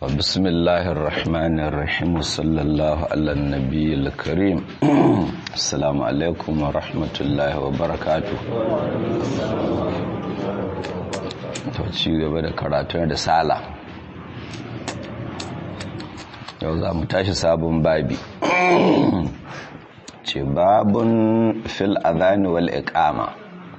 بسم الله الرحمن الرحيم وصلى الله على النبي الكريم السلام عليكم ورحمة الله وبركاته to ci gaba da karatun da sala yau za mu tashi sabon babi ce babun fil adhani wal iqama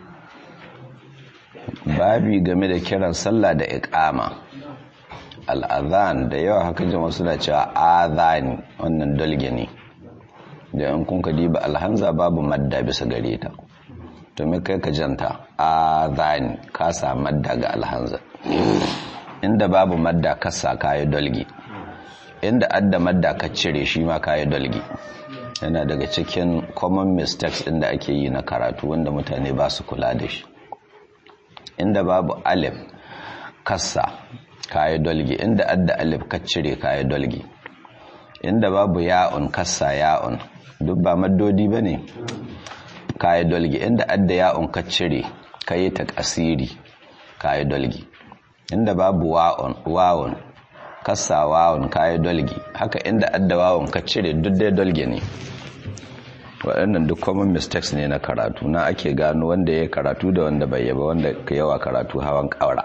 babi game da kiran sallah da iqama al'adhan da yawa haka jama suna cewa adhani wannan dalge ne da yan kun diba alhanza babu madda bisa gare ta to me kai ka janta adhani ka sa madda ga alhanza inda babu madda ka sa kayi dalge inda adda madda ka cire shi ma kayi dalge yana daga cikin common mistakes din da ake yi na karatu wanda mutane ba su kula da shi inda babu alif kassa kayi dolgi inda adda alif ka cire kayi dolgi inda babu ya'un kassa ya'un duk ba maddodi bane kayi dolgi inda adda ya'un ka cire kayi ta kasiri kayi dolgi inda babu wa'un wawun kassa wawun kayi dolgi haka inda adda wawun ka cire duk dai dolgi ne waɗannan duk common mistakes ne na karatu na ake gano wanda ya karatu da wanda bai yaba wanda ka yawa karatu hawan ƙaura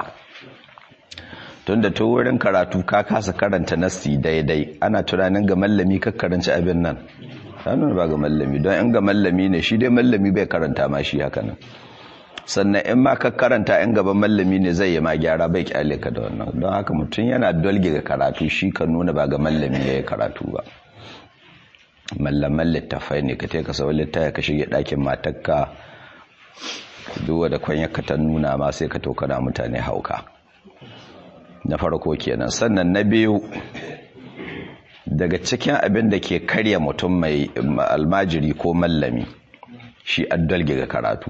tun da wurin karatu ka kasa karanta nasti daidai ana tunanin ga mallami ka karanci abin nan ranar ba ga mallami don in ga mallami ne shi dai mallami bai karanta ma shi haka nan sannan in ma ka karanta in gaban mallami ne zai yi ma gyara bai kyale ka da wannan don haka mutum yana dolge ga karatu shi ka nuna ba ga mallami ya yi karatu ba mallaman littafai ne ka teka sau littafai ka shige ɗakin matakka duwa da kwanyarka ta nuna ma sai ka tokana mutane hauka na farko kenan sannan na biyu daga cikin abin da ke karya mutum mai almajiri ko mallami shi addalge ga karatu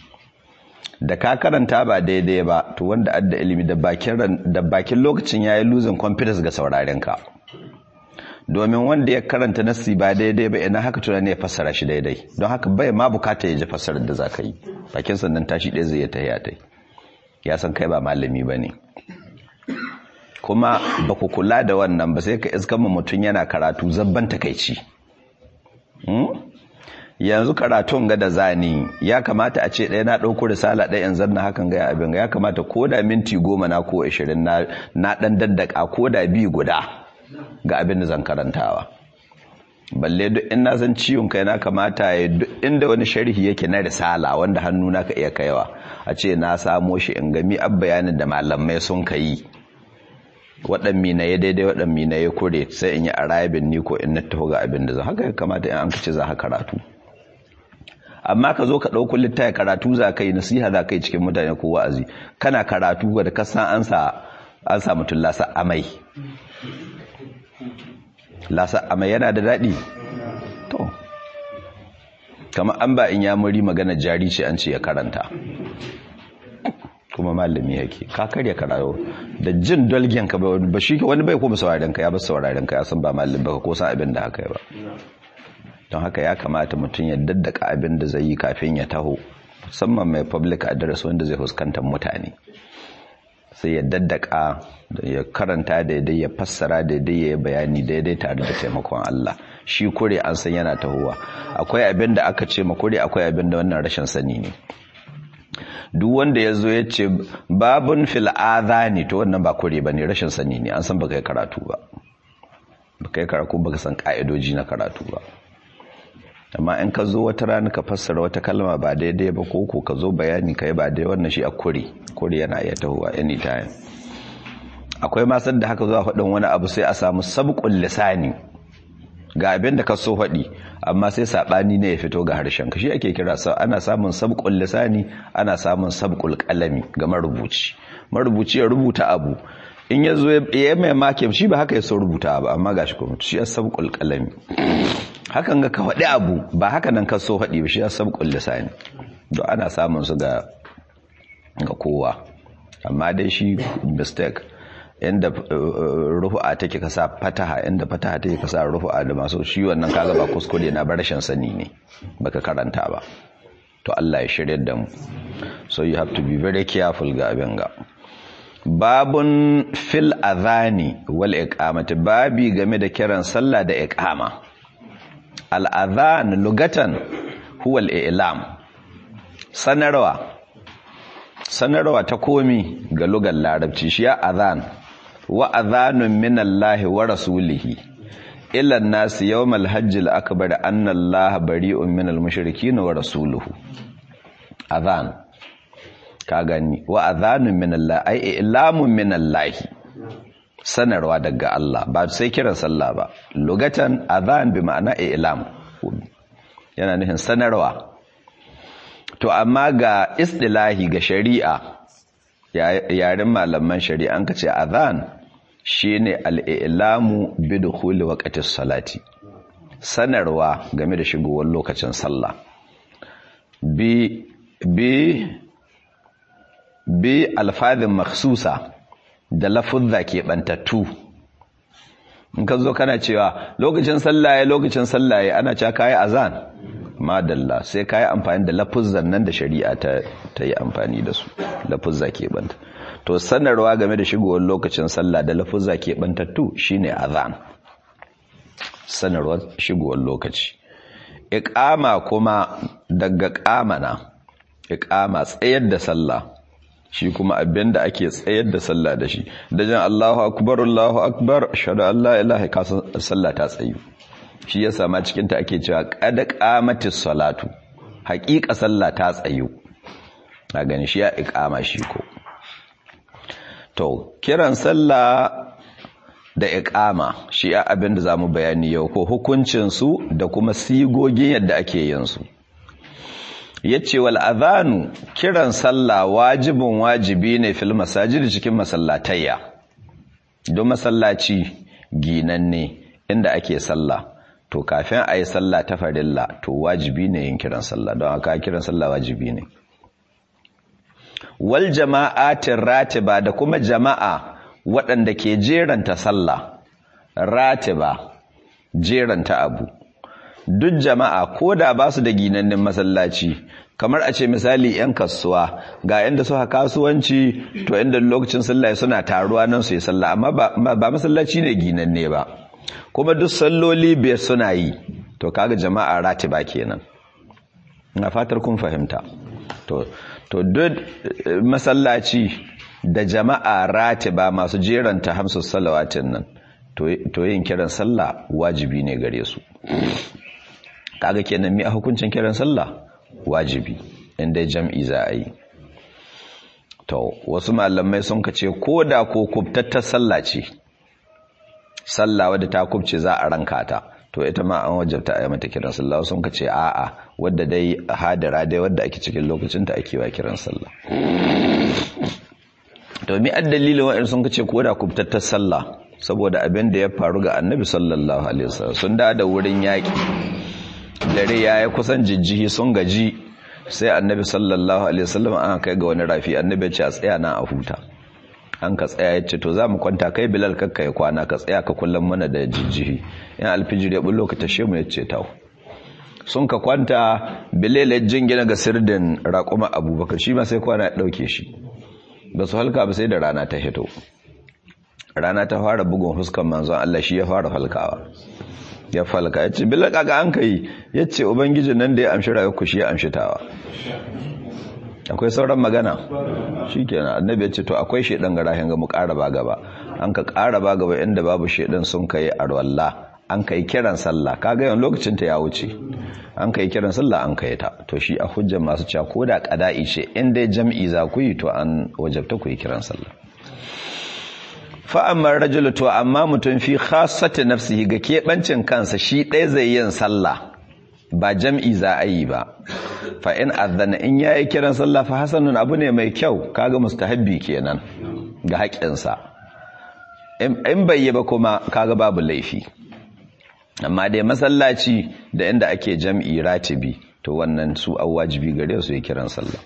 da ka karanta ba daidai ba to wanda adda ilimi da bakin lokacin ya yi losing confidence ga saurarenka domin wanda ya karanta nassi ba daidai ba ina haka tunani ya fassara shi daidai don haka bai ma bukata ya ji fassarar da za ka yi bakin sannan tashi ɗaya zai ta ya tai ya san kai ba malami ba ne kuma ba ku kula da wannan ba sai ka iskan mutum yana karatu zabban takaici yanzu karatun ga da zani ya kamata a ce ɗaya na ɗauko risala ɗaya yanzu na hakan gaya abin ya kamata ko da minti goma na ko ashirin na ɗan daddaka ko da bi guda ga abin da zan karantawa balle duk in na san ciwon kai na kamata ya duk inda wani sharhi yake na risala wanda hannu na ka iya kaiwa a ce na samo shi in gami ab bayanin da malamai sun ka yi waɗan mina ya daidai waɗan mina ya kure sai in yi arabin ni ko in na taho ga abin da zan haka ya kamata in an kace za ka karatu amma ka zo ka ɗauko littafi karatu za ka yi nasiha za ka yi cikin mutane ko wa'azi kana karatu da ka san an sa an sa mutum lasa amai lasa amai yana da daɗi to kama an ba in yamuri magana jari ce an ce ya karanta kuma malami yake ka karya karayo da jin dolgen ka ba shi wani bai kuma sauraren ka ya ba sauraren ka ya san ba malami ba ko san abin da haka ya ba don haka ya kamata mutum ya daddaka abin da zai yi kafin ya taho musamman mai public address wanda zai fuskantar mutane sai ya daddaka ya karanta daidai ya fassara daidai ya bayani daidai tare da taimakon Allah shi kure an san yana tahowa akwai abin da aka ce ma kure akwai abin da wannan rashin sani ne duk wanda ya zo ya ce babun fil ne to wannan ba kure ba ne rashin sani ne an san baka yi karatu ba baka yi karatu baka san ka'idoji na karatu ba amma in ka zo wata rana ka fassara wata kalma ba daidai ba ko ko ka zo bayani ka yi ba daidai wannan shi a kure kure yana iya tahowa anytime akwai masar da haka zuwa faɗin wani abu sai a samu sabqul lisani ga abin da ka so faɗi amma sai saɓani ne ya fito ga harshen ka shi ake kira sa ana samun sabqul lisani ana samun sabqul qalami ga marubuci marubuci ya rubuta abu in ya zo ya mai makin shi ba haka ya so rubuta ba amma gashi kuma shi ya sabqul qalami hakan ga ka faɗi abu ba haka nan ka so faɗi ba shi ya sabqul lisani don ana samun su ga ga kowa amma dai shi mistake inda rufu'a take ka sa fataha inda fataha take ka sa rufu'a da masu shi wannan kaga ba kuskure na bar rashin sani ne baka karanta ba to Allah ya shirye da mu so you have to be very careful ga abin ga babun fil adhani wal iqamati babi game da kiran sallah da iqama al adhan lugatan huwa al i'lam sanarwa sanarwa ta komi ga lugar larabci shi ya adhan wa adhanun min Allah wa rasulihi ila an-nas yawm al-hajj al-akbar anna Allah bari'un min al-mushrikeen wa rasuluhu adhan ka gani wa adhanun min Allah ai ilamun min Allah sanarwa daga Allah ba sai kiran sallah ba lugatan adhan bi ma'ana ilam yana nufin sanarwa to amma ga istilahi ga shari'a yaren malaman shari'a an kace adhan shine al-ilamu bi dukhuli waqtis salati sanarwa game da shigowar lokacin sallah bi bi bi alfadhin makhsusa da lafuzza ke bantattu in ka zo kana cewa lokacin sallaye lokacin sallaye ana cewa kai azan madalla sai kai amfani da lafuzzan nan da shari'a ta ta yi amfani da su lafuzza ke banta to sanarwa game da shigowar lokacin sallah da lafuzza ke bantattu shine azan sanarwar shigowar lokaci iqama kuma daga qamana iqama tsayar da sallah shi kuma abin da ake tsayar da sallah da shi da jan Allahu akbar Allahu akbar ashhadu an la ilaha illallah sallah ta tsayu shi yasa ma cikin ta ake cewa qad qamatis salatu haqiqa sallah ta tsayu a gani shi ya iqama shi ko to kiran sallah da iqama shi ya abin da zamu bayani yau ko hukuncin su da kuma sigogin yadda ake yin su yace wal adhanu kiran sallah wajibin wajibi ne fil masajid cikin masallatayya don masallaci ginanne inda ake sallah to kafin a yi sallah ta farilla to wajibi ne yin kiran sallah don aka kiran sallah wajibi ne wal jama'atin ratiba da kuma jama'a waɗanda ke jeranta sallah ratiba jeranta abu duk jama'a ko da ba su da ginannin masallaci kamar a ce misali 'yan kasuwa ga inda suka kasuwanci to inda lokacin sallah suna taruwa nan su yi sallah amma ba masallaci ne ginanne ba kuma duk salloli biyar suna yi to kaga jama'a ratiba kenan na fatar kun fahimta to to duk masallaci da jama'a ratiba masu jeranta hamsu salawatin nan to yin kiran sallah wajibi ne gare su kaga kenan mi a hukuncin kiran sallah wajibi inda jam'i za a yi to wasu malamai sun kace ko da ko kubtattar sallah ce sallah wadda ta kubce za a ranka ta to ita ma an wajabta a yi mata kiran sallah sun kace a'a wadda dai hadara dai wadda ake cikin lokacin ta ake wa kiran sallah to mi addalilin wa'in sun kace ko da kubtattar sallah saboda abin da ya faru ga annabi sallallahu alaihi wasallam sun da da wurin yaki dare ya yi kusan jijjihi sun gaji sai annabi sallallahu alaihi wasallam an kai ga wani rafi annabi ce a tsaya na a huta an ka tsaya ya ce to za mu kwanta kai bilal kakka ya kwana ka tsaya ka kullum mana da jijjihi yan alfijir ya bullo ka tashe mu ya ce tawo sun ka kwanta bilal ya jingina ga sirdin raƙuma abubakar shi ma sai kwana ya ɗauke shi ba su halka ba sai da rana ta hito rana ta fara bugun huskan manzon Allah shi ya fara falkawa ya falka ya ce bilaka ga an kai ya ce ubangijin nan da ya amshi rayuwa shi ya amshi tawa akwai sauran magana shi kenan annabi ya ce to akwai shaidan ga rahin ga mu ƙara ba gaba an ka ƙara ba gaba inda babu shaidan sun kai arwalla an kai kiran sallah kaga yawan lokacin ta ya wuce an kai kiran sallah an kai ta to shi a hujjar masu cewa ko da qada'i ce in dai jam'i za ku yi to an wajabta ku yi kiran sallah fa'ammar rajulu to amma mutum fi khasati nafsihi ga keɓancin kansa shi ɗaya zai yin sallah ba jam'i za a yi ba fa in azana in yayi kiran sallah fa hasanun abu ne mai kyau kaga mustahabbi kenan ga haƙƙinsa in bai yi ba kuma kaga babu laifi amma dai masallaci da inda ake jam'i ratibi to wannan su an wajibi gare su yi kiran sallah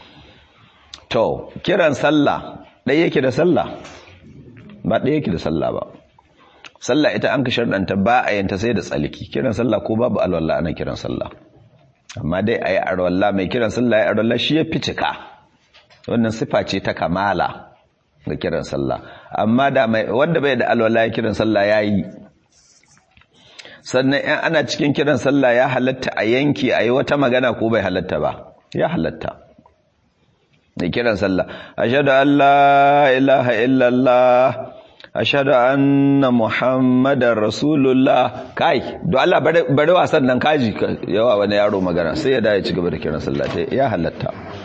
to kiran sallah ɗaya yake da sallah ba ɗaya yake da sallah ba sallah ita an ka sharɗanta ba a yanta sai da tsalki kiran sallah ko babu alwallah ana kiran sallah amma dai a yi arwallah mai kiran sallah ya arwallah shi ya fi cika wannan sifa ce ta kamala ga kiran sallah amma da mai wanda bai da alwala ya kiran sallah yayi sannan in ana cikin kiran sallah ya halatta a yanki a yi wata magana ko bai halatta ba ya halatta da kiran sallah ashhadu an la ilaha illallah ashhadu anna muhammadar rasulullah kai do Allah bari wasan nan kaji yawa wani yaro magana sai ya dace ci gaba da kiran sallah ya halatta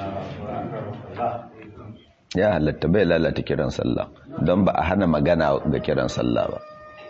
ya halatta bai lalata kiran sallah don ba a hana magana ga kiran sallah ba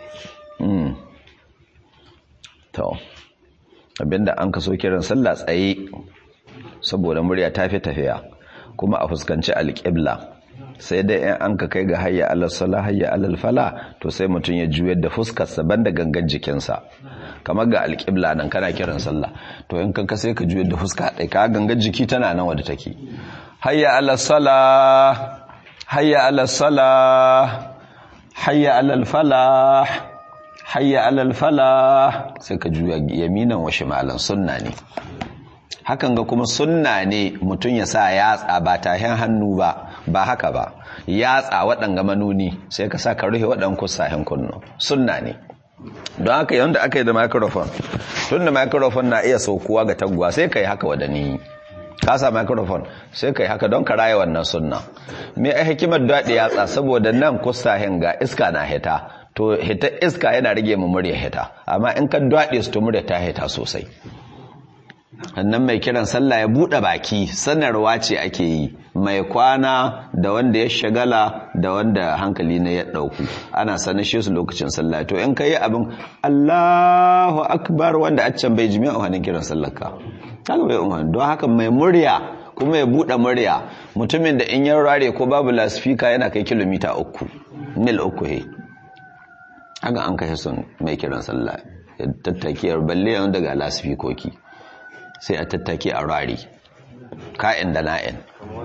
to abinda an kaso kiran sallah tsaye saboda murya ta fi tafiya kuma a fuskanci alƙibla sai dai in an ka kai ga hayya alal sala hayya alal fala to sai mutum ya juyar da fuskarsa banda gangan jikinsa kamar ga alƙibla nan kana kiran sallah to in kanka sai ka juyar da fuska ɗai ka gangan jiki tana nan wadda take hayya alal sala hayya alal sala hayya alal falah hayya alal falah sai ka juya yaminan wa shimalan sunna ne hakan ga kuma sunna ne mutum ya sa yatsa ba tahin hannu ba ba haka ba yatsa waɗanga manuni sai ka sa ka rufe waɗan kusahin kunno sunna ne don haka yadda aka yi da microphone tun da microphone na iya saukuwa ga taguwa sai ka yi haka wadani ka sa microphone sai ka yi haka don ka raya wannan sunna me a hikimar daɗe yatsa saboda nan kusahin ga iska na hita to hita iska yana rage mu murya hita amma in ka daɗe su to murya ta hita sosai annan mai kiran sallah ya buɗe baki sanarwa ce ake yi mai kwana da wanda ya shagala da wanda hankali na ya ɗauku ana sanashe su lokacin sallah to in ka yi abin allahu akbar wanda a can bai jimi'a a hannun kiran sallah ka haka bai umarni don haka mai murya kuma ya buɗe murya mutumin da in yan rare ko babu lasfika yana kai kilomita uku mil uku he haka an kashe sun mai kiran sallah tattakiyar balle yawan daga lasfikoki sai a tattake a rari ka'in da na'in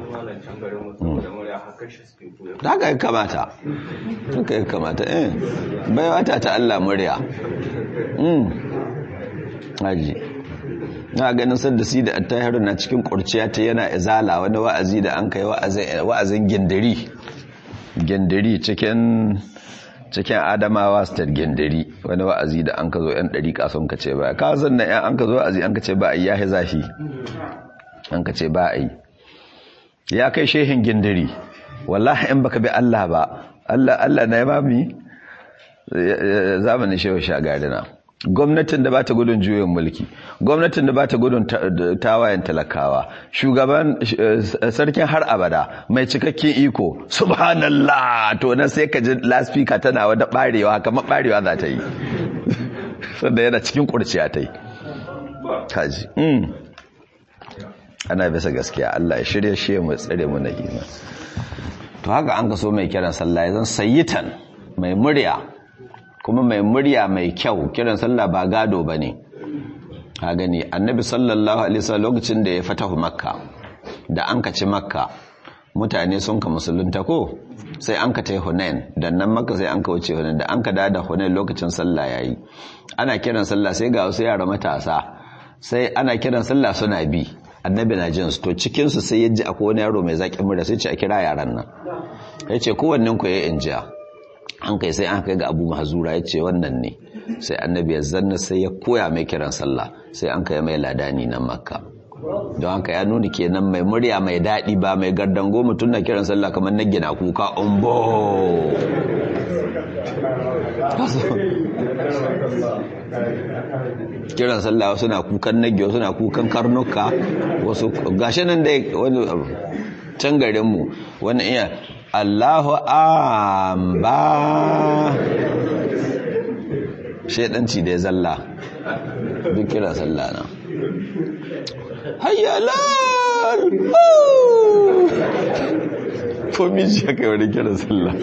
haka ya kamata haka ya kamata eh bai wata ta Allah murya haji na ganin sadda si da attahiru na cikin kurciya ta yana izala wani wa'azi da an kai wa'azin gindiri gindiri cikin cikin adamawa state gendari wani wa'azi da an ka zo yan ɗariƙa sun ka ce ba ka zan na yan an ka zo wa'azi an ka ce ba a yi ya zafi an ka ce ba a yi ya kai shehin gendari wallahi in baka bi Allah ba Allah Allah na ya mami zamanin shehu shagarina gwamnatin da ba ta gudun juyin mulki gwamnatin da ba ta gudun tawayen talakawa shugaban sarkin har abada mai cikakken iko subhanallah to na sai ka ji laspika tana wada barewa kamar barewa za ta yi sanda yana cikin kurciya ta yi kaji ana bisa gaskiya Allah ya shirya shi mu tsare mu na iman to haka an ka so mai kiran sallah ya zan sayyitan mai murya kuma mai murya mai kyau kiran sallah ba gado ba ne a gani annabi sallallahu alaihi wasallam lokacin da ya fatahu makka da an kaci makka mutane sun ka musulunta ko sai an ka tai hunain dan nan makka sai an ka wuce hunain da an ka da hunain lokacin sallah yayi ana kiran sallah sai ga wasu yara matasa sai ana kiran sallah suna bi annabi na jin su to cikin su sai yaji akwai wani yaro mai zaƙin murya sai ce a kira yaran nan yace kowannen ku yayi injiya an kai sai an kai ga abu mahazura ya ce wannan ne sai annabi ya zanna sai ya koya mai kiran sallah sai an kai mai ladani na makka don haka ya nuna kenan mai murya mai daɗi ba mai gardango mutum na kiran sallah kamar na gina kuka umbo kiran sallah wasu na kukan nage wasu na kukan karnuka wasu gashi nan dai wani can garinmu wani iya Allahu amba shaidanci da ya zalla duk kira sallah na hayyalal ko miji ya kai wani kira sallah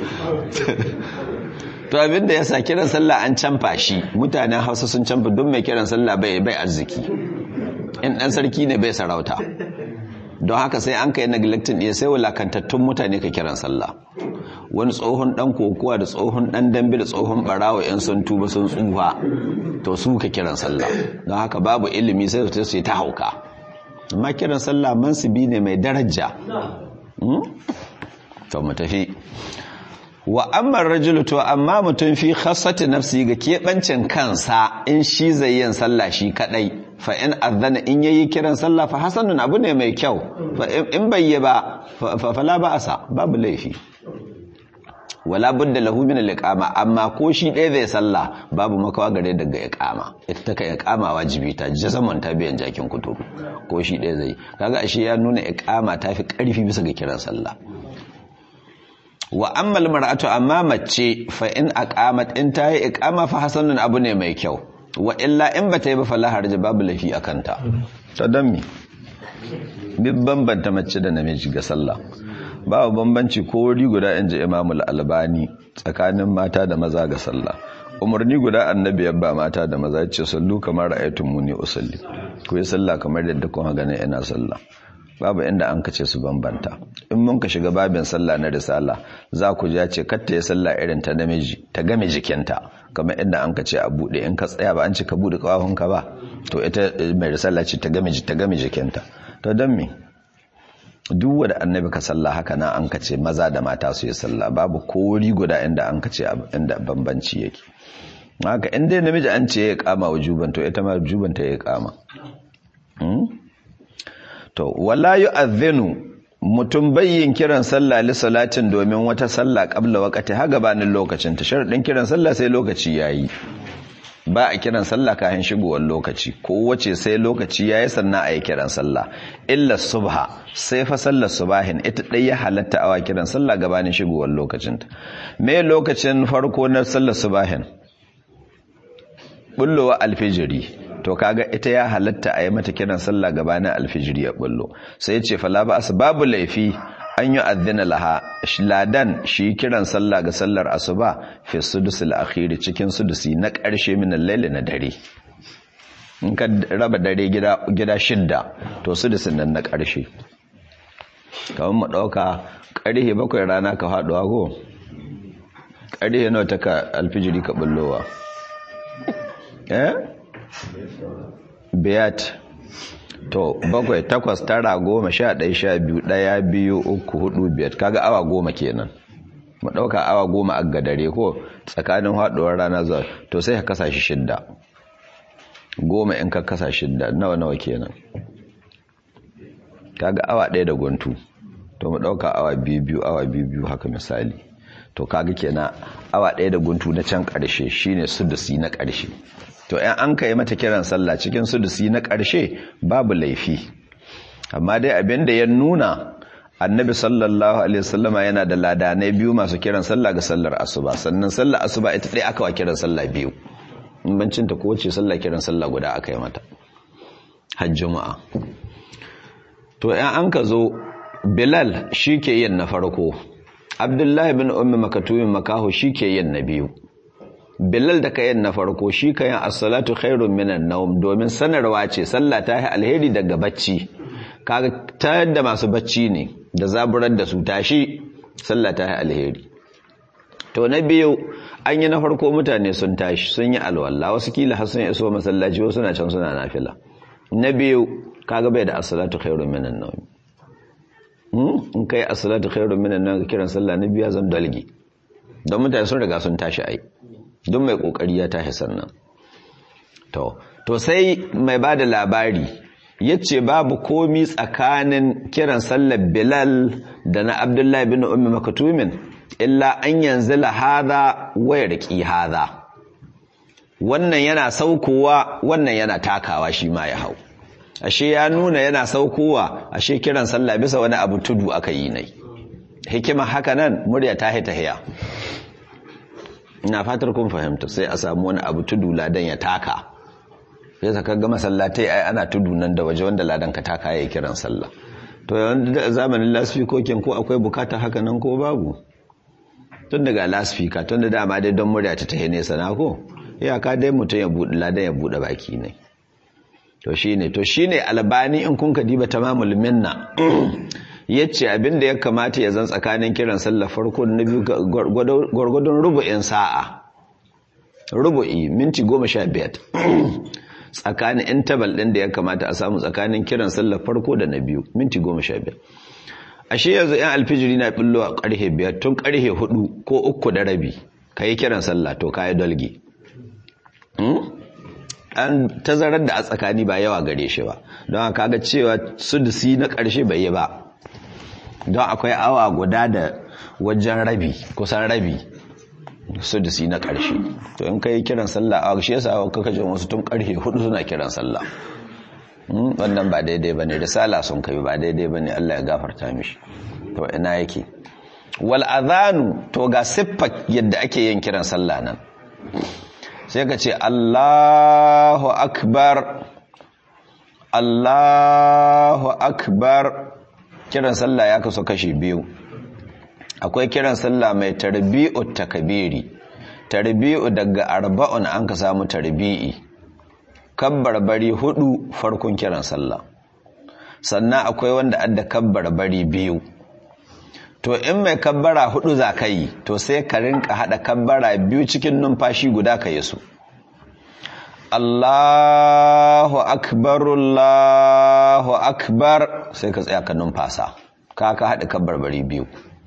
to abinda ya sa kiran sallah an canfa shi mutanen hausa sun canfa don mai kiran sallah bai bai arziki in dan sarki ne bai sarauta don haka sai an kai neglecting ya sai wulakantattun mutane ka kiran sallah wani tsohon dan kokowa da tsohon dan dambe da tsohon barawa yan sun tuba sun tsufa to su ka kiran sallah don haka babu ilimi sai su sai ta hauka amma kiran sallah mansubi ne mai daraja to mu tafi wa amma rajulu to amma mutum fi khassati nafsi ga keɓancin kansa in shi zai yin sallah shi kadai fa in azana in yayi kiran sallah fa hasanun abu ne mai kyau fa in bai yi ba fa fala ba asa babu laifi wala budda lahu min al-iqama amma ko shi ɗaya zai sallah babu makawa gare daga iqama ita ta kai iqama wajibi ta jazaman ta biyan jakin kuturu ko shi ɗaya zai kaga ashe ya nuna iqama ta fi ƙarfi bisa ga kiran sallah wa amma mar'atu amma mace fa in aqamat in ta yi iqama fa hasanun abu ne mai kyau wa illa in bata yi ba fala harja babu lafi akanta to dan mi bi bambanta mace da namiji ga sallah babu bambanci ko wuri guda inji Imam al-Albani tsakanin mata da maza ga sallah umarni guda annabi ya ba mata da maza ce sallu kamar ra'aytumuni usalli ku yi sallah kamar yadda kun ga ina sallah babu inda an kace su bambanta in mun ka shiga babin sallah na risala za ku ja ce katta ya sallah irin ta namiji ta game jikinta kamar inda an kace a bude in ka tsaya ba an ce ka bude kawahunka ba to ita mai risala ce ta game ta game jikinta to dan me duk wanda annabi ka sallah haka na an kace maza da mata su yi sallah babu kori guda inda an kace inda bambanci yake haka in dai namiji an ce ya kama wujuban to ita ma wujuban ta ya kama to wala yu'adhinu mutum bayyin kiran sallah li salatin domin wata sallah qabla waqti ha gabanin lokacin ta sharadin kiran sallah sai lokaci yayi ba a kiran sallah kafin shigowar lokaci ko wace sai lokaci yayi sannan a yi kiran sallah illa subha sai fa sallar subahin ita dai ya halatta awa kiran sallah gabanin shigowar lokacin ta me lokacin farko na sallar subahin bullowa alfijiri to kaga ita ya halatta a yi mata kiran sallah gabanin alfijiri ya bullo sai ya ce fala ba babu laifi an yi addina laha ladan shi kiran sallah ga sallar asuba fi sudusul akhiri cikin sudusi na ƙarshe min laili na dare in ka raba dare gida gida shidda to sudusin nan na ƙarshe kamar mu ɗauka ƙarhe bakwai rana ka faɗuwa ko ƙarhe nawa ta ka alfijiri ka bullowa eh biyat to bakwai takwas tara goma sha ɗaya sha biyu ɗaya biyu uku hudu biyar kaga awa goma kenan mu ɗauka awa goma a gadare ko tsakanin haɗuwar rana zuwa to sai ka kasa shi shidda goma in ka kasa shidda nawa nawa kenan kaga awa ɗaya da guntu to mu ɗauka awa biyu biyu awa biyu biyu haka misali to kaga kenan awa ɗaya da guntu na can ƙarshe shine sudusi na ƙarshe to ‘yan an kai mata kiran sallah cikin sudusi na ƙarshe babu laifi amma dai abin da ya nuna annabi sallallahu alaihi wasallama yana da ladanai biyu masu kiran sallah ga sallar asuba sannan sallar asuba ita ɗaya aka wa kiran sallah biyu in bancin ta kowace sallah kiran sallah guda aka yi mata hajjuma'a to ‘yan an ka zo bilal shi ke yin na farko abdullahi bin ummi makatumin makaho shi ke yin na biyu Bilal da kayan na farko shi kayan as-salatu khairun minan nawm domin sanarwa ce sallah ta yi alheri daga bacci kaga ta yadda masu bacci ne da zaburar da su tashi sallah ta yi alheri to na biyu an yi na farko mutane sun tashi sun yi alwala wasu kila har sun iso masallaci wasu na can suna nafila na biyu kaga bai da as-salatu khairun minan nawm in kai as-salatu khairun minan nawm kiran sallah na biya zan dalgi don mutane sun riga sun tashi ai don mai kokari ya tashi sannan to to sai mai bada labari yace babu komi tsakanin kiran sallar Bilal da na Abdullahi bin Ummi Maktumin illa an yanzila hadha wa yarqi hadha wannan yana saukowa wannan yana takawa shi ma ya hau ashe ya nuna yana saukowa ashe kiran sallah bisa wani abu tudu aka yi nai hikima haka nan murya ta hita hiya ina fatar kun fahimta sai a samu wani abu tudu ladan ya taka ya saka ga masallatai ai ana tudu nan da waje wanda ladan ka taka ya kiran sallah to da zamanin lasfikokin ko akwai bukata haka nan ko babu tun daga lasfika tun da dama dai don murya ta tahe nesa na ko iyaka dai mutum ya buɗe ladan ya buɗe baki ne to shine to shine albani in kun ka diba tamamul minna yace abin da ya kamata ya zan tsakanin kiran sallah farko na biyu gwargwadon rubu'in sa'a rubu'i minti goma sha biyar tsakanin interval ɗin da ya kamata a samu tsakanin kiran sallah farko da na biyu minti goma sha biyar ashe yanzu yan alfijiri na billo a karhe biyar tun karhe hudu ko uku da rabi ka yi kiran sallah to ka yi dolge an tazarar da a tsakani ba yawa gare shi ba don haka ga cewa sudusi na ƙarshe bai yi ba don akwai awa guda da wajen rabi kusan rabi sudusi na ƙarshe to in ka yi kiran sallah a shi yasa kaka jin wasu tun ƙarfe hudu suna kiran sallah wannan ba daidai ba ne risala sun kai ba daidai ba ne allah ya gafarta mishi to ina yake wal adhanu to ga siffar yadda ake yin kiran sallah nan sai ka ce Allahu akbar Allahu akbar kiran sallah ya kaso kashi biyu akwai kiran sallah mai tarbi'u takabiri tarbi'u daga arba'un an ka samu tarbi'i kabbarbari hudu farkon kiran sallah sannan akwai wanda adda kabbarbari biyu to in mai kabbara hudu za ka yi to sai ka rinka hada kabbara biyu cikin numfashi guda ka yi su Allahu akbar Allahu akbar sai ka tsaya ka numfasa ka ka hada kabbarbari biyu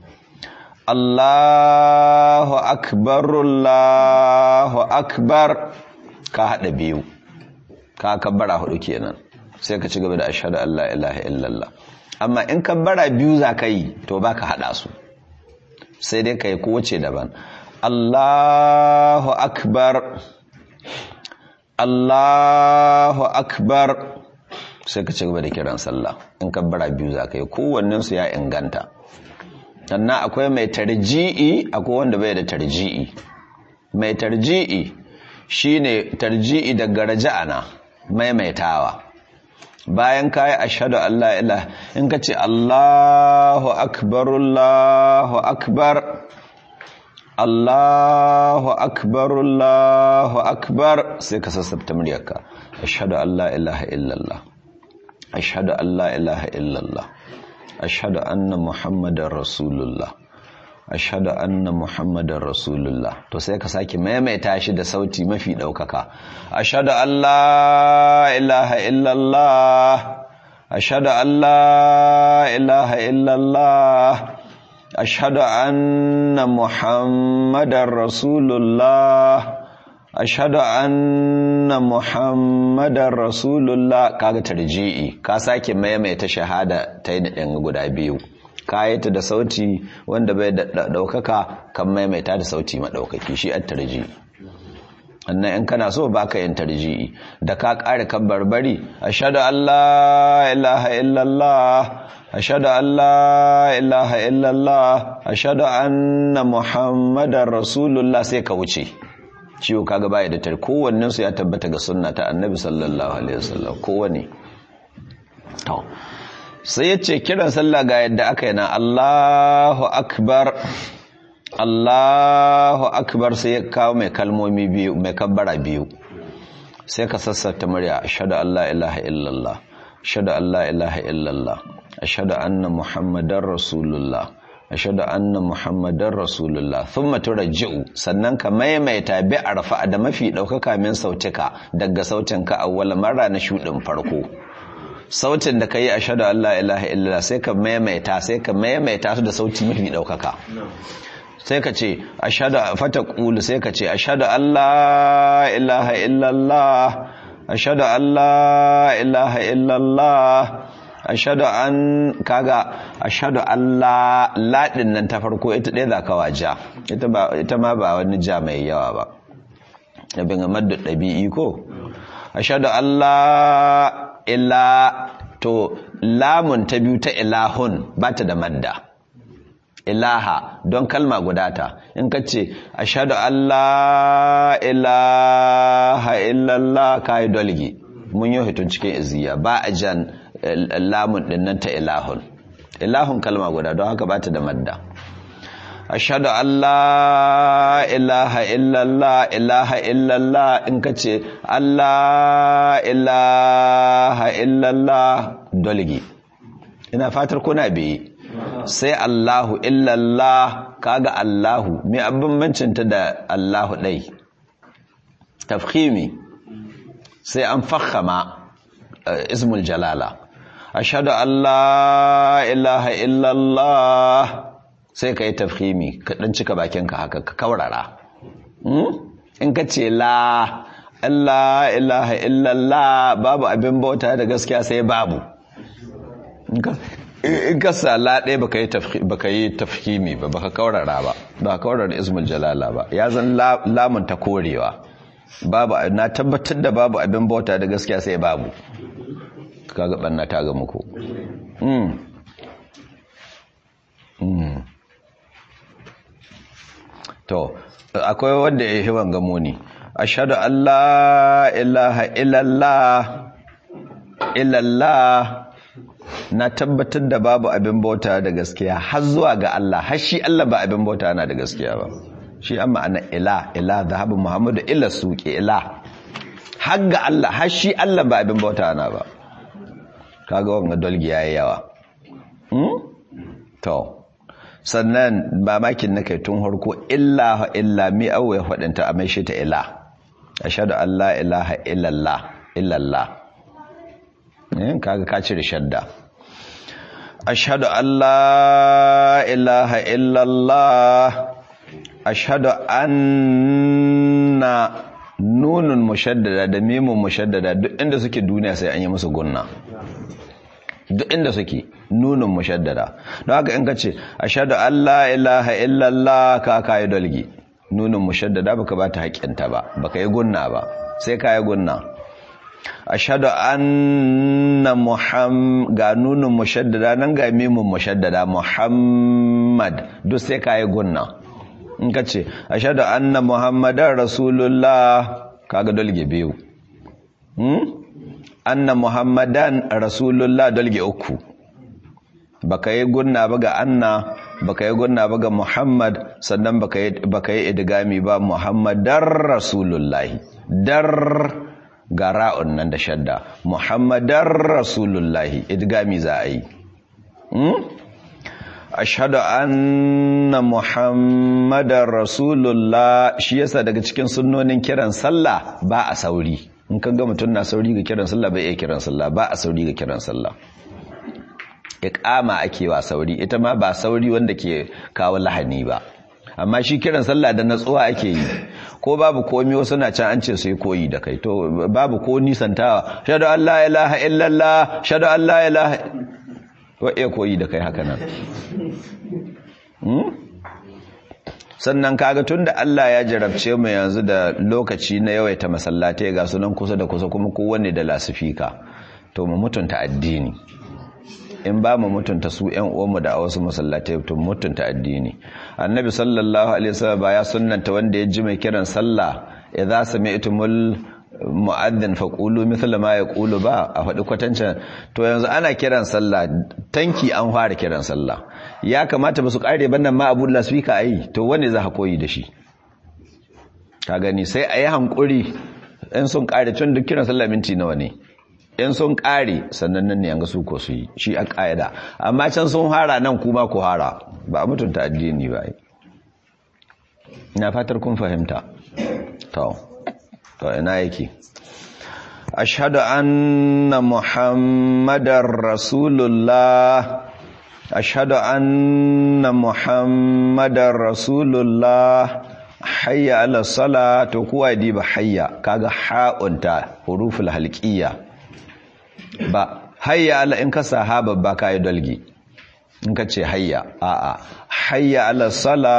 Allahu akbar Allahu akbar ka hada biyu ka kabbara hudu kenan sai ka ci gaba da ashhadu an la ilaha illallah amma in kabbara biyu za ka yi to ba ka haɗa su sai dai ka yi kowace daban Allahu akbar Allahu akbar sai ka ci gaba da kiran sallah in kabbara biyu za ka yi kowannensu ya inganta sannan akwai mai tarji'i akwai wanda bai da tarji'i mai tarji'i shine tarji'i daga raja'ana maimaitawa bayan kayi ashhadu an la ilaha in ka ce Allahu akbar Allahu akbar Allahu akbar Allahu akbar sai ka sassabta muryarka ashhadu an la ilaha illallah ashhadu an la ilaha illallah ashhadu anna muhammadar rasulullah ashhadu anna muhammadar rasulullah to sai ka sake maimaita shi da sauti mafi daukaka ashhadu an la ilaha illallah ashhadu an la ilaha illallah ashhadu anna muhammadar rasulullah ashhadu anna muhammadar rasulullah kaga tarji'i ka sake maimaita shahada ta yi da guda biyu kayata da sauti wanda bai da daukaka kan maimaita da sauti madaukaki shi at tarji annan in kana so baka yin tarji'i da ka kare kan barbari ashhadu an la ilaha illallah ashhadu an la ilaha illallah ashhadu anna muhammadar rasulullah sai ka wuce ciwo kaga baya da tar kowannen su ya tabbata ga sunna ta annabi sallallahu alaihi wasallam kowanne to sai ya ce kiran sallah ga yadda aka yi na Allahu akbar Allahu akbar sai ya kawo mai kalmomi biyu mai kabbara biyu sai ka sassata murya ashhadu an la ilaha illallah ashhadu an la ilaha illallah ashhadu anna muhammadar rasulullah ashhadu anna muhammadar rasulullah thumma turji'u sannan ka maimaita bi arfa da mafi daukaka min sautika daga sautinka awwal marra na shudin farko sautin da ka yi a shaɗu Allah ilaha illallah sai ka maimaita sai ka maimaita su da sauti mafi ɗaukaka sai ka ce a shaɗu fata ƙulu sai ka ce a shaɗu Allah ilaha illallah a shaɗu Allah ilaha illallah a shaɗu an kaga a shaɗu Allah laɗin nan ta farko ita ɗaya za ka waja ita ma ba wani ja mai yawa ba abin ga maddu ɗabi'i ko a shaɗu Allah illa to lamun ta biyu ta ilahun ba ta da madda ilaha don kalma gudata in ka ce ashadu Allah ilaha illallah ka yi dolgi mun yi hitun cikin iziya ba a jan lamun dinnan ta ilahun ilahun kalma guda don haka ba ta da madda ashadu Allah ilaha illallah ilaha illallah in ka ce Allah ilaha illallah dolgi ina fatar kuna biyi sai Allahu illallah kaga Allahu mai abin mancinta da Allahu ɗai tafhimi sai an fahama ismul jalala ashhadu an la ilaha illallah sai ka yi tafhimi ka dan cika bakinka haka ka kaurara in ka ce la Allah ilaha illallah babu abin bauta da gaskiya sai babu in ka sa la ɗaya baka yi tafhimi ba baka kaurara ba ba kaurara ismul jalala ba ya zan lamun ta korewa babu na tabbatar da babu abin bauta da gaskiya sai babu kaga banna ta ga muku to akwai wanda ya yi gamo ne ashhadu an la ilaha illallah illallah na tabbatar da babu abin bauta da gaskiya har zuwa ga Allah har shi Allah ba abin bauta na da gaskiya ba shi amma ana ila ila zahabu muhammadu ila suke ila har ga Allah har shi Allah ba abin bauta na ba kaga wanga dolgi yayi yawa to sannan ba makin na kai tun harko illa illa mi awo ya faɗinta a mai shi ta ila ashhadu an la ilaha illallah illallah yin kaga ka cire shadda ashhadu an la ilaha illallah ashhadu anna nunun mushaddada da mimun mushaddada duk inda suke duniya sai an yi musu gunna duk inda suke nunun mushaddada don haka in ka ce ashhadu an la ilaha illallah ka kai dalgi nunun mushaddada baka ba ta haƙƙinta ba baka yi gunna ba sai ka yi gunna ashhadu anna muham ga nunun mushaddada nan ga mimun mushaddada muhammad duk sai ka yi gunna in ka ce ashhadu anna muhammadan rasulullah kaga dalge biyu anna muhammadan rasulullah dalge uku baka yi gunna ba ga anna baka yi gunna ba ga muhammad sannan baka yi idgami ba muhammadar rasulullahi dar ga ra'un nan da shadda muhammadar rasulullahi idgami za a yi ashhadu anna muhammadar rasulullah shi yasa daga cikin sunnonin kiran sallah ba a sauri in kan ga mutum na sauri ga kiran sallah bai iya kiran sallah ba a sauri ga kiran sallah iqama ake wa sauri ita ma ba sauri wanda ke kawo lahani ba amma shi kiran sallah da natsuwa ake yi ko babu komi wasu na can an ce su yi koyi da kai to babu ko nisantawa shadu an la ilaha illallah shadu an la ilaha wa iya koyi da kai haka nan sannan kaga tunda Allah ya jarabce mu yanzu da lokaci na yawaita masallatai ga sunan kusa da kusa kuma kowanne da lasifika to mu mutunta addini in ba mu mutunta su ƴan uwanmu da a wasu masallatai to mutunta addini annabi sallallahu alaihi wasallam ba ya sunnanta wanda ya ji mai kiran sallah idza sami'tumul mu'adhdhin faqulu mithla ma yaqulu ba a faɗi kwatancin to yanzu ana kiran sallah tanki an fara kiran sallah ya kamata ba su kare bannan ma abu lasfika ai to wanne za ka koyi da shi ka gani sai a yi hankuri in sun kare tun duk kiran sallah minti nawa ne in sun kare sannan nan ne yanga su ko su yi shi a ƙa'ida amma can sun hara nan kuma ku hara ba a mutunta addini ba ina fatar kun fahimta to to ina yake ashhadu anna muhammadar rasulullah ashhadu anna muhammadar rasulullah hayya ala sala to kuwa diba hayya kaga ha'unta huruful halqiyya ba hayya ala in ka sahaba ba ka yi dalgi in ka ce hayya a'a hayya ala sala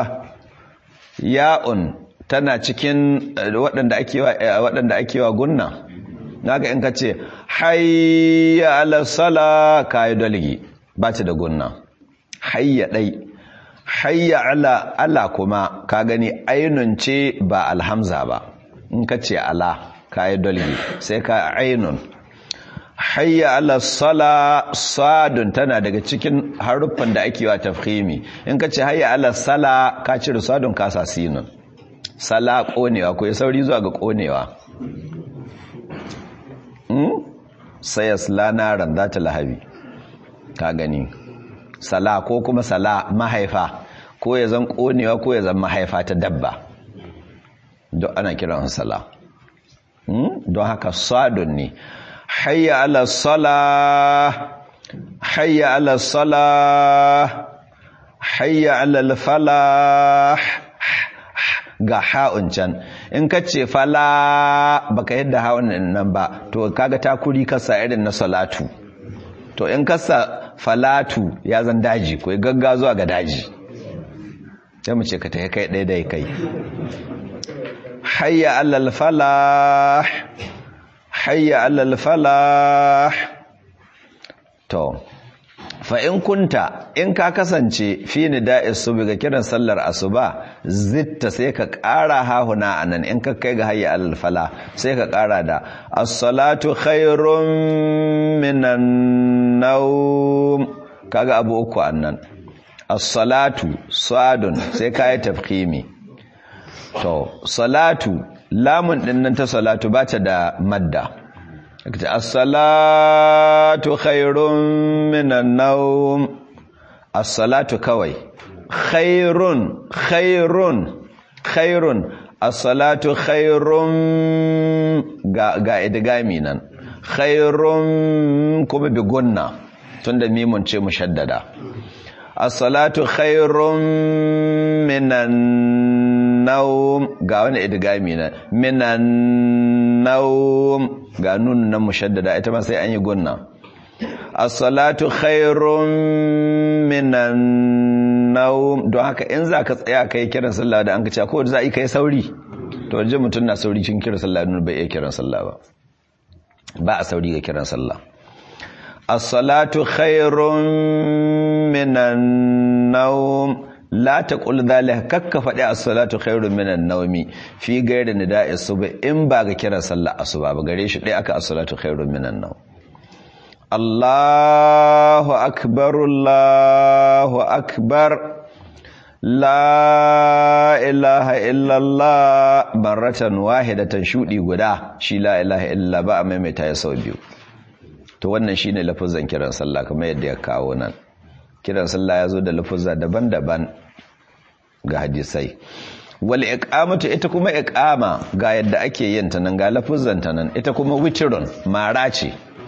ya'un tana cikin waɗanda ake wa waɗanda ake wa gunna naga in ka ce hayya ala sala ka yi dalgi ba ta da gunna hayya dai hayya ala ala kuma ka gani ainun ce ba alhamza ba in ka ce ala ka yi dalgi sai ka ainun hayya ala sala sadun tana daga cikin haruffan da ake wa tafhimi in ka ce hayya ala sala ka cire sadun ka sa sinun sala konewa ko ya sauri zuwa ga konewa hmm? sai ya sala ran za ta lahabi ka gani sala ko kuma sala mahaifa ko ya zan konewa ko ya zan mahaifa ta dabba don ana kiran sala hmm? don haka sadun ne hayya ala salah hayya ala salah hayya ala falah ga ha'un can in ka ce fala baka yadda ha'un nan ba to kaga takuri kasa irin na salatu to in kasa falatu ya zan daji ko gagga zuwa ga daji sai mu ce ka tafi kai ɗaya dai kai hayya alal falah hayya alal falah to fa in kunta in ka kasance fi nida'is subhi ga kiran sallar asuba zitta sai ka ƙara hahuna anan in ka kai ga hayya alal fala sai ka ƙara da as-salatu khairum minan nawm kaga abu uku annan as-salatu sadun sai ka yi tafkhimi to salatu lamun din nan ta salatu ba ta da madda kace as-salatu khairum minan nawm as-salatu kawai khairun khairun khairun as-salatu khairum ga ga idgami nan khairum kuma bi gunna tunda mimun ce mushaddada as-salatu khairum minan nawm ga wani idgami nan minan nawm ga nun nan mushaddada ita ma sai an yi gunna as-salatu khairum minan nawm don haka in zaka tsaya kai kiran sallah da an ka ce ko za a yi kai sauri to waje mutun na sauri cikin kiran sallah nun bai iya kiran sallah ba ba a sauri ga kiran sallah as-salatu khairum minan nawm la taqul dhalika kakka fadi as-salatu khairum minan nawmi fi ghairi nida'i subh in ba ga kiran sallah asuba ba gare shi dai aka as-salatu khairum minan nawm Allahu akbar Allahu akbar la ilaha illallah baratan wahidatan shudi guda shi la ilaha illa ba a maimaita ya sau biyu to wannan shine lafazan kiran sallah kamar yadda ya kawo nan kiran sallah ya zo da lafuzza daban-daban ga hadisai wal iqamatu ita kuma iqama ga yadda ake yin ta nan ga lafuzzan ta nan ita kuma witrun mara ce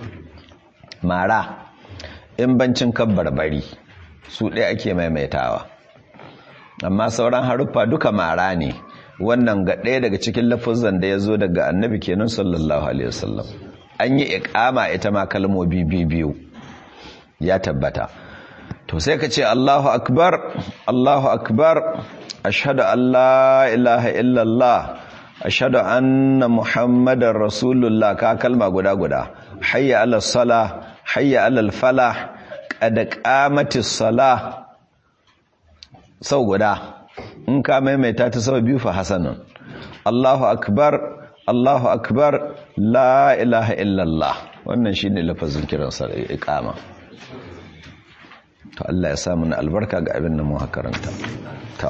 mara in bancin kabbar bari su ɗaya ake maimaitawa amma sauran haruffa duka mara ne wannan ga ɗaya daga cikin lafuzzan da ya zo daga annabi kenan sallallahu alaihi wasallam an yi iqama ita ma kalmomi biyu ya tabbata to sai ka ce Allahu akbar Allahu akbar ashhadu an la ilaha illallah ashhadu anna muhammadar rasulullah ka kalma guda guda hayya ala salah hayya ala falah qad qamatis salah sau guda in ka maimaita ta sau biyu fa hasanun Allahu akbar Allahu akbar la ilaha illallah wannan shine lafazin kiran sa iqama to Allah ya sa mu albarka ga abin da mu karanta to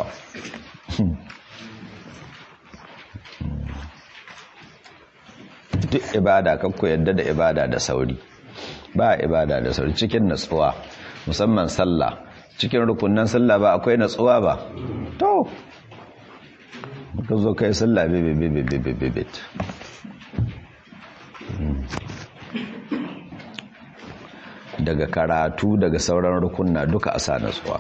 duk ibada kakku yadda da ibada da sauri ba ibada da sauri cikin natsuwa musamman sallah cikin rukunan sallah ba akwai natsuwa ba to ka zo kai sallah bibibibibibibit daga karatu daga sauran rukunna duka a sa natsuwa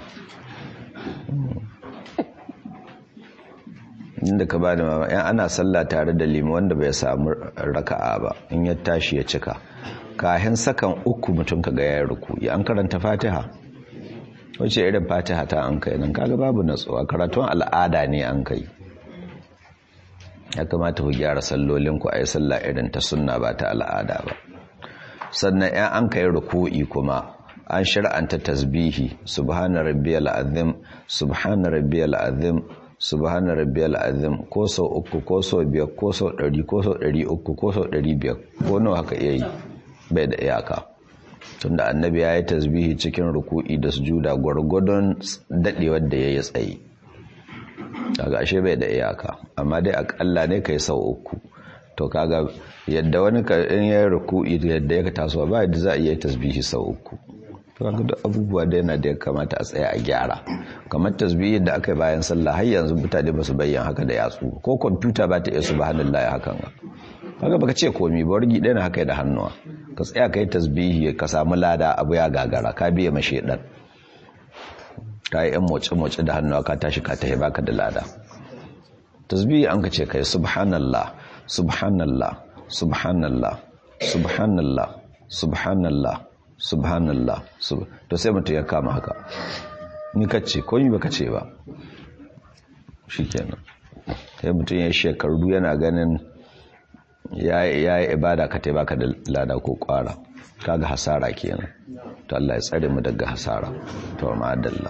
inda ka ba da mama yan ana sallah tare da limu wanda bai samu raka'a ba in ya tashi ya cika kahin sakan uku mutum ka ga ya ruku ya an karanta fatiha wace irin fatiha ta an kai nan kaga babu natsuwa karatun al'ada ne an kai ya kamata ku gyara sallolin ku a yi sallah irin ta sunna ba ta al'ada ba sannan yan an kai ruku'i kuma an shir'anta tasbihi subhana rabbiyal azim subhana rabbiyal azim subhana rabbiyal azim ko sau uku ko sau biyar ko sau ɗari ko sau ɗari uku ko sau ɗari biyar ko nawa haka iya yi bai da iyaka tunda annabi ya yi tasbihi cikin ruku'i da sujuda gwargwadon daɗewar da ya yi tsaye daga ashe bai da iyaka amma dai akalla ne kai sau uku to kaga yadda wani in ya yi ruku'i yadda ya taso ba yadda za a iya tasbihi sau uku kaga duk abubuwa da yana da ya kamata a tsaya a gyara kamar tasbihin da aka yi bayan sallah har yanzu mutane ba su bayyana haka da yatsu ko kwamfuta ba ta iya subhanallahi hakan ga kaga baka ce komi ba wargi ɗaya na haka da hannuwa ka tsaya kai tasbihi ka samu lada abu ya gagara ka biye mashe dan ka yi yan moce-moce da hannuwa ka tashi ka tahi baka da lada tasbihi an ka ce kai subhanallah subhanallah subhanallah subhanallah subhanallah subhanallah to sai mutum ya kama haka ni kace ko yi baka ce ba shikenan sai mutum ya shekaru yana ganin ya yi ibada ka baka da lada ko kwara kaga hasara kenan to Allah ya tsare mu daga hasara to ma'adalla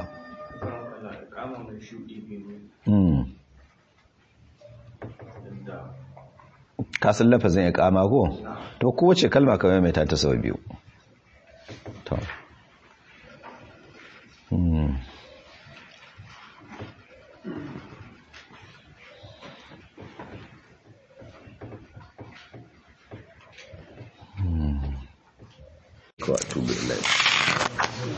kasan lafazin ya kama ko to kowace kalma kamar mai ta ta sau biyu